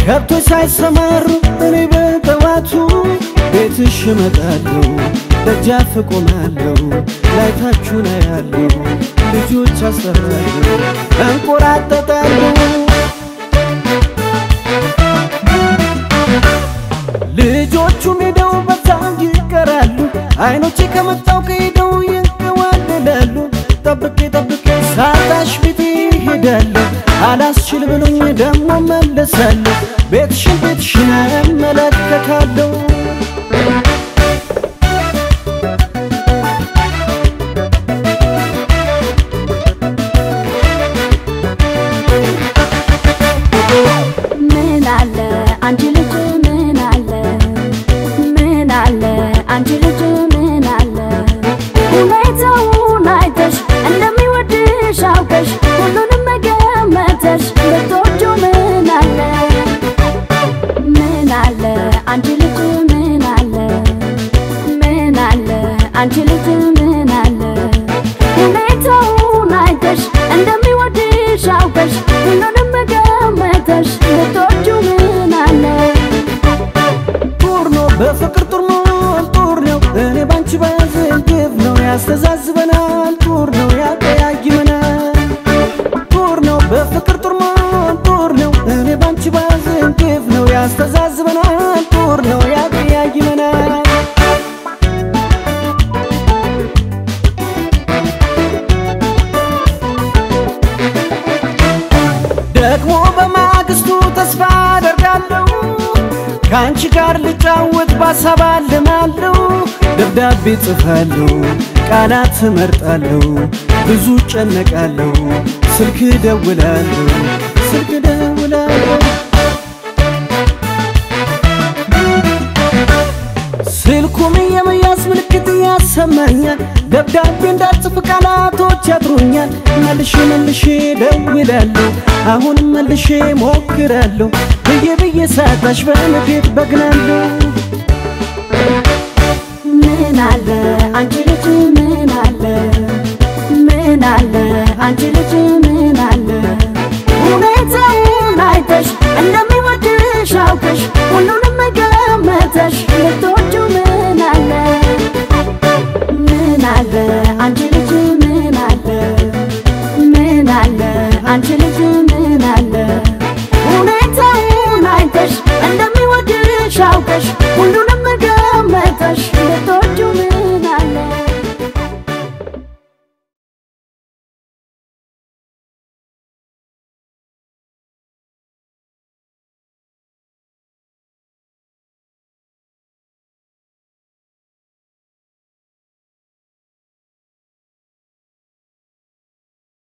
ከብቶች ሳይሰማሩ እኔ በጠዋቱ ቤትሽ እመጣለሁ ደጃፍ እቆማለሁ ላይታችሁን አያለሁ ልጆች አስጠራለሁ እንቆራጠጣለሁ ልጆቹም ሄደው በዛው ይቀራሉ አይኖቼ ከመጣው ከሄደው ይንከዋለላሉ ጠብቄ ጠብቄ ሳጣሽ ቤቴ ሄዳለሁ አላስችል ብሎኝ ደግሞ መለሳለሁ ቤትሽን ቤትሽን እመለከታለሁ ምን አለ አንቺ ልጅ ምን አለ ምን አለ አንቺ ልጅ ምን አለ ሁኔታውን አይተሽ እንደሚወድሽ አውቀሽ ሁሉንም መገመተሽ ልትወጁ ምን አለ ምን አለ አንቺ ልጅ ምን አለ ምን አለ አንቺ ልጅ ምን አለ ሁኔታውን አይተሽ እንደሚወድሽ አውቀሽ ሁሉንም መገመተሽ ልትወጁ ምን አለ ጦር ነው በፍቅር ጦር ነው ጦር ነው እኔ ባንቺ ባያዝን ግብ ነው ያስተዛዝበናል ጦር ነው ያቀያይመናል ጦር ነው በፍቅር ጦር ነው ጦር ነው እኔ ባንቺ ባያዝን ግብ ነው ያስተዛዝበናል ጦር ነው ያቀያይመናል ደግሞ በማግስቱ ተስፋ አደርጋለሁ ከአንቺ ጋር ልጫወት ባሳብ አልማለሁ ደብዳቤ ጽፋለሁ ቃላት እመርጣለሁ ብዙ ጨነቃለሁ ስልክ ደውላለሁ ስልክ ደውላለሁ ስልኩም የመያዝ ምልክት ያሰማኛል ደብዳቤ እንዳጽፍ ቃላቶች ያጥሩኛል መልሼ መልሼ ደውላለሁ አሁንም መልሼ ሞክራለሁ ብዬ ብዬ ሳጣሽ በንዴት በግናለሁ ምን አለ አንቺ ልጅ ምን አለ ምን አለ አንቺ ልጅ ምን አለ ሁኔታውን አይተሽ እንደሚወድሽ አውቀሽ ሁሉንም መገመተሽ ልትወ